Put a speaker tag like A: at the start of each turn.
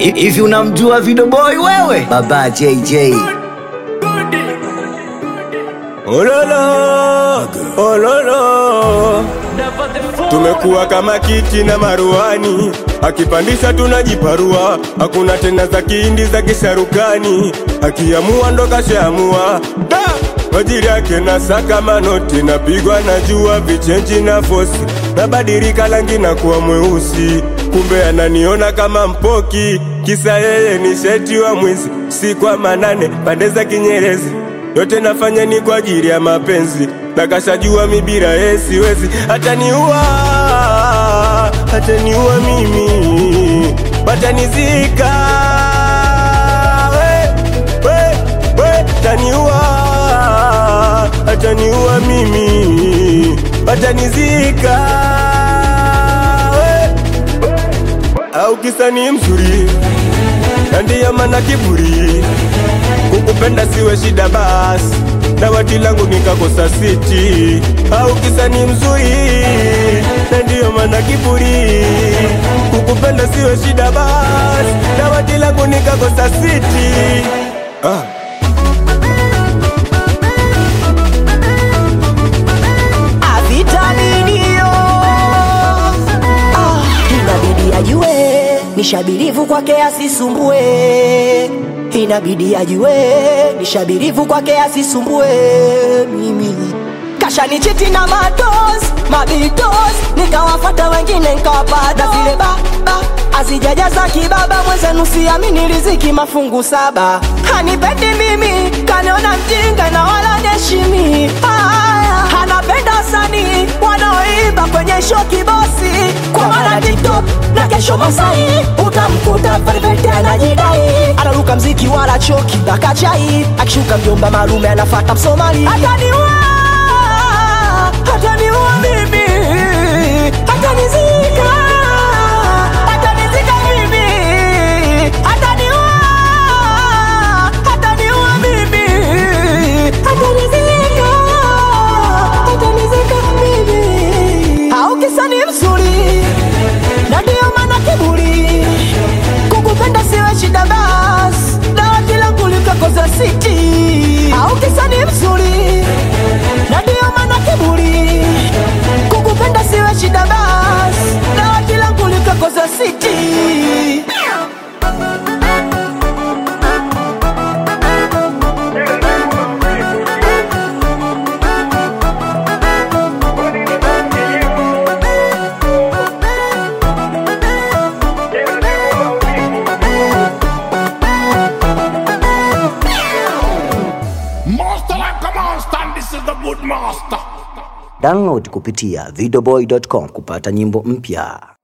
A: Hivi unamjua Video Boy wewe? Baba JJ.
B: Ololo, ololo, tumekuwa kama kiti na maruani, akipandisha tunajiparua, hakuna tena za kihindi za kisharukani, akiamua ndo kashaamua da majiri yake na saka manoti, napigwa na jua vichenji na fosi, nabadilika rangi na kuwa mweusi, kumbe ananiona kama mpoki, kisa yeye ni sheti wa mwizi, si kwa manane pande za Kinyerezi yote nafanya ni kwa ajili ya mapenzi, na kashajua mi bila yeye siwezi, ataniua, ataniua mimi, watanizika we, we, we, ataniua, ataniua mimi, watanizika we, au kisa ni mzuri na ndiyo maana kiburi kukupenda siwe shida basi dawati langu nikakosa siti au kisa ni mzuri na ndiyo maana kiburi kukupenda siwe shida basi dawati langu nikakosa siti ah.
C: avitaminio ah, inabidi ajue nishabirivu kwake asisumbue inabidi ajue nishabirivu kwake asisumbue mimi kashanichiti na matos mabitos nikawafata wengine nkawapata zile baba azijajaza kibaba mwenzenu siamini riziki mafungu saba hanipendi mimi kaniona mjinga na wala neshimi haya anapenda wasanii wanaoimba kwenye show kibosi kwa maana tiktok na kesho masai utamkuta perfect anajidai anaruka mziki wala choki bakachai akishuka mjomba malume anafata msomali ataniua ataniua mimi atanizika atanizika mimi ataniua ataniua mimi atanizika atanizika mimi au kisa ni mzuri na ndiyo maana kiburi kukupenda siwe shida bas dawati langu likakoza siti au kisa ni mzuri na ndiyo maana kiburi kukupenda siwe shida bas dawati langu likakoza siti
D: Master like a monster, and this is the good master.
A: Download kupitia videoboy.com kupata nyimbo mpya.